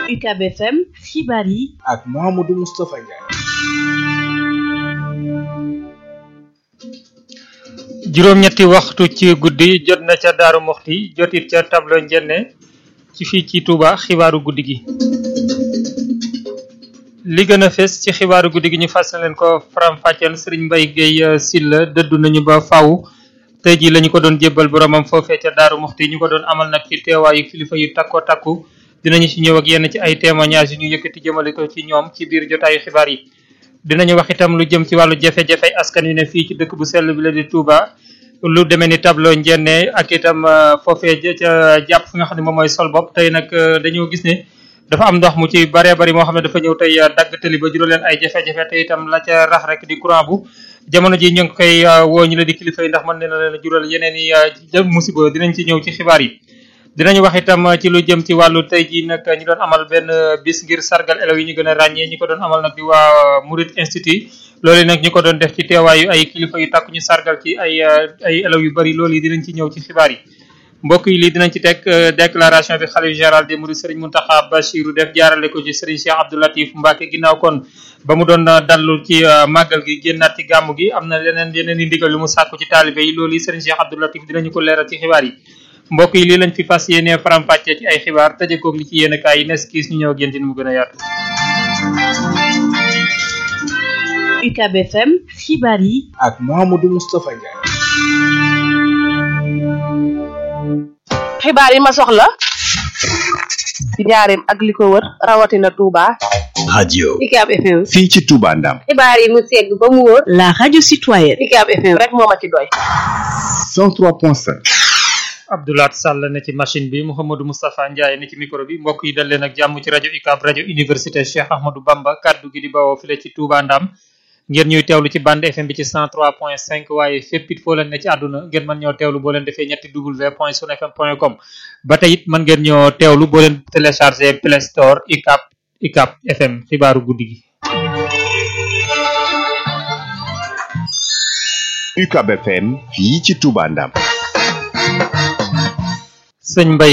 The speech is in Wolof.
UCAB FM xibaar yi ak Mouhamadou Moustapha Ndiaye. juróom-ñetti waxtu ci guddi jot na ca Daaru Muxti jotit ca tableau njenne ci fii ci Touba xibaaru guddi gi li gën a fes ci xibaaru guddi gi ñu fas leen ko faram-fàcceel Serigne Mbaye Guèye Sylla dëddu nañu ba faw tey jii la ñu ko doon jébbal boromam foofee ca Daaru Muxti ñu ko doon amal nag ci teewaayu kilifa yu takko takku dinañu ci ñëw ak yenn ci ay témoignages yu ñu yëkkati jëmale ko ci ñoom ci biir jotaayu xibaar yi dinañu wax itam lu jëm ci wàllu jafe-jafe askan wi ne fii ci dëkk bu sell bi la di Touba lu demee ni tableau njenne ak itam foofee ca jàpp fi nga xam ne moom mooy sol bopp tey nag dañoo gis ne dafa am ndox mu ci baree bari moo xam ne dafa ñëw tey dagg tëli ba jural leen ay jafe-jafe te itam la ca rax rek di courant bu jamono ji ñu ngi koy woo ñu la di kilifa yi ndax mën na leen jural yeneen i musiba dinañ ci ñëw ci xibaar yi dinañu wax itam ci lu jëm ci wàllu tey ji nag ñu doon amal benn bis ngir sargal élèves yi ñu gën a ràññee ñi ko doon amal nag di waa Murid Institut loolu nag ñu ko doon def ci teewaayu ay kilifa yu takk ñu sargal ci ay ay élèves yu bari loolu yi dinañ ci ñëw ci xibaar yi mbokk yi lii dinañ ci teg déclaration bi xalif général des Mourides Serigne Mountakha Bachirou def jaarale ko ci Serigne Cheikh Abdou Latif Mbacke ginnaaw kon ba mu doon dallu ci màggal gi génnaat ci gàmmu gi am na leneen yeneen i ndigal lu mu sàkku ci taalibe yi loolu yi Serigne Cheikh Abdou Latif dinañu ko leeral ci xibaar yi mbokk yi lii lañ fi fas yéene faram-fàccee ci ay xibaar tëjee koog li ci yéen kaay yi nes kiis ñu ñëw ak yéen mu gën a yaatu. UCAB FM xibaar yi ak Mouhamadou Moustapha Ndiaye. xibaar yi ma soxla ci njaareem ak li ko wër rawatina Touba. radio UCAB FM. fii ci Touba Ndam xibaar yi mu segg ba mu wóor. la radio citoyenne UCAB FM rek moo ma ci doy. 103.5 Abdoulaat Sall ne ci machine bi Mouhamadou Moustapha Ndiaye ne ci micro bi mbokk yi dal leen ak jàmm ci rajo UCAB rajo université Cheikh Ahmadou Bamba kaddu gi di bawoo file ci Touba Ndam ngeen ñuy teewlu ci bande FM bi ci 103.5 waaye fépp it foo leen ne ci àdduna ngeen mën ñoo teewlu boo leen defee ñetti w point sunfm point com ba tey it mën ngeen ñoo teewlu boo leen téléchargé Play Store UCAB UCAB FM xibaaru guddi gi. UCAB FM fii ci Touba Ndam sëñ Mbaye